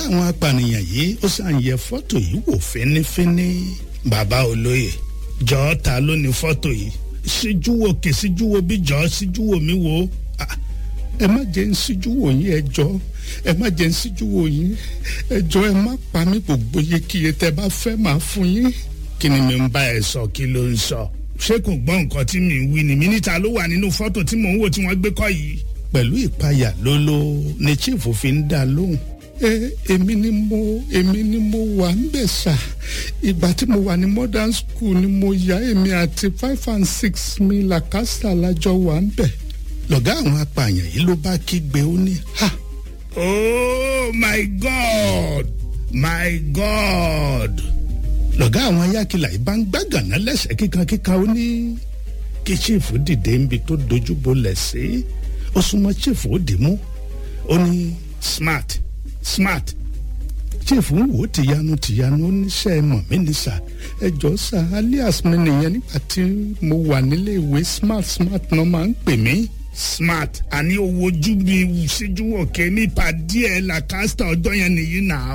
àwọn apànìyàn yìí ó sàn yẹ fọ́tò yìí wò fínífíní bàbá olóye jọ̀ọ́ ta ló ní fọ́tò yìí síjú wo kè síjú wo bí jọ̀ọ́ síjú wo mi wo ẹ má jẹ́ ń síjú wò yín ẹ jọ̀ọ́ ẹ má jẹ́ ń síjú wò yín ẹ jọ̀ọ́ ẹ má pa mí gbogbo iyekíye tẹ́ bá fẹ́ máa fún yín kí ni mi ń bá ẹ sọ kí ló ń sọ ṣé kò gbọ́ nǹkan tí mi ń wí ni mi níta ló wà nínú fọ́tò tí mò ń wò tí wọ́n gbé kọ́ yìí. pẹ̀lú ìpayà lólo ni chief fi ń dá lóhùn. ẹ èmi ni mo èmi ni mo wà ń bẹ̀ ṣá ìgbà tí mo wà ní modern school ni mo yá èmi àti five and six mi làkàṣà lájọ wà ń bẹ̀. lọ̀gá àwọn apààyàn yìí ló bá kígbe ó ní ha. oh my god my god lọ̀gá àwọn ayákìlá yìí bá ń gbàgànà lẹ́sẹ̀ kíkankíkan ó ní kí chief dìde níbi tó dojú bolẹ̀ sí ó súnmọ́ chief ó dì mú ó ní smart smart chief ń wò ó tìyanu tìyanu ó níṣẹ́ mọ̀ mí ní sà ẹjọ́ sà alias mi nìyẹn nígbà tí mo wà nílé ìwé smart smart náà máa ń pè mí smart àní owó ojú mi síjú òkè nípa díẹ̀ làkàstà ọjọ́ yẹn nìyí nà